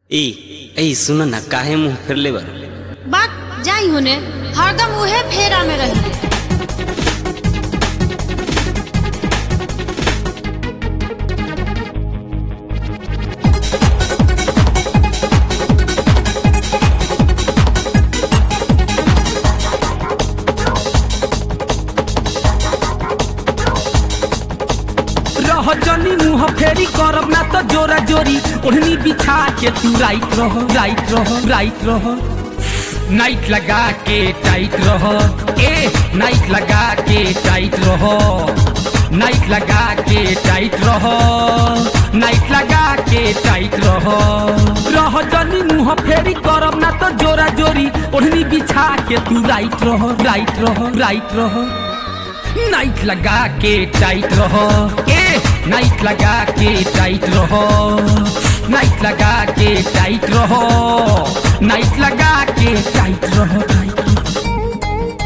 ए ए सुन ना काहे मुंह फेरले बा बात जाई होने हरदम उहे फेरा में रही रह जनी मुंह फेरी करब ना तो जोरा जोरी ओढ़नी बिछा के तू राइट रह राइट रह राइट रह नाइट लगा के टाइट रह ए नाइट लगा के टाइट रह नाइट लगा के टाइट रह नाइट लगा के टाइट रह रह जनी मुंह फेरी करब ना तो जोरा जोरी ओढ़नी बिछा के तू राइट रह राइट रह राइट रह नाइट लगा के टाइट रहो ए नाइट लगा के टाइट रहो नाइट लगा के टाइट रहो नाइट लगा के टाइट रहो टाइट रहो।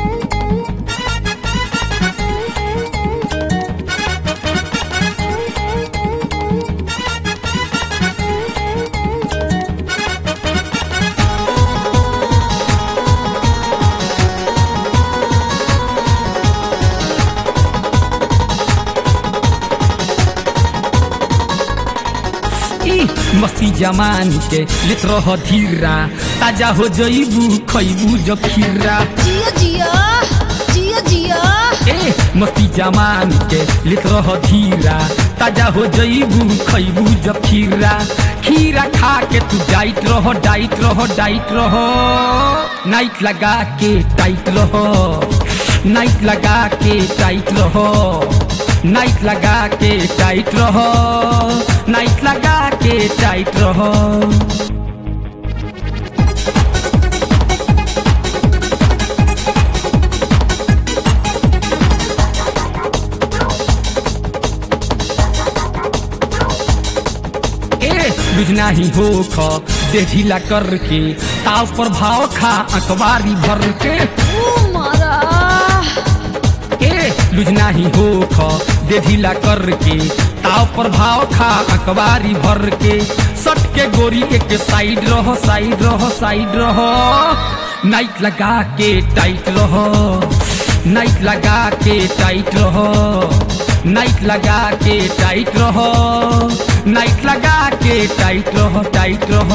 ई मस्ती जमान के लेत रह धीरा ताजा हो जईबू खईबू जब खीरा जियो जियो जियो जियो ए मस्ती जमान के लेत रह धीरा ताजा हो जईबू खईबू जब खीरा खीरा खा के तू डाइट रहो डाइट रहो डाइट रहो नाइट लगा के टाइट रहो नाइट लगा के टाइट रहो नाइट लगा के टाइट रहो नाइट लगा के टाइट रहो ए बुझना ही हो ख दे ढीला करके ताव पर भाव खा अखबारी भर के ओ मारा ए लुझना ही हो ख दे ढीला करके ताव पर भाव खा अखबारी भर के सट के गोरी एक साइड रहो साइड रहो साइड रहो नाइट लगा के टाइट रहो नाइट लगा के टाइट रहो नाइट लगा के टाइट रहो नाइट लगा के टाइट रहो टाइट रहो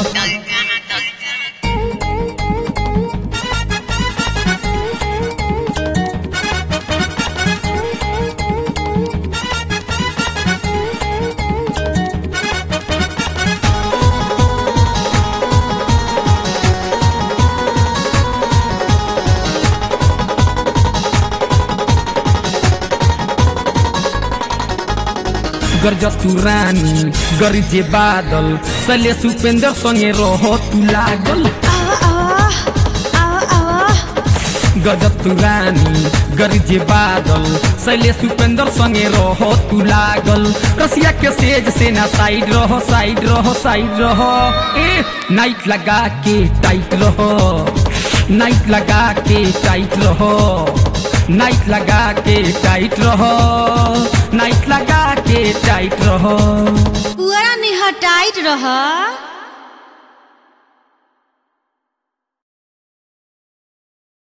गरज तू रानी गरजे बादल सले सुपेंद्र संगे रहो तू लागल आवा आवा आवा आवा गजब तू रानी गरजे बादल सैले सुपेंद्र संगे रहो तू लागल रसिया के सेज से ना साइड रहो साइड रहो साइड रहो ए नाइट लगा के टाइट रहो नाइट लगा के टाइट रहो नाइट लगा के टाइट रहो नाइट लगा के टाइट रहो पुअरा निहटाइत रह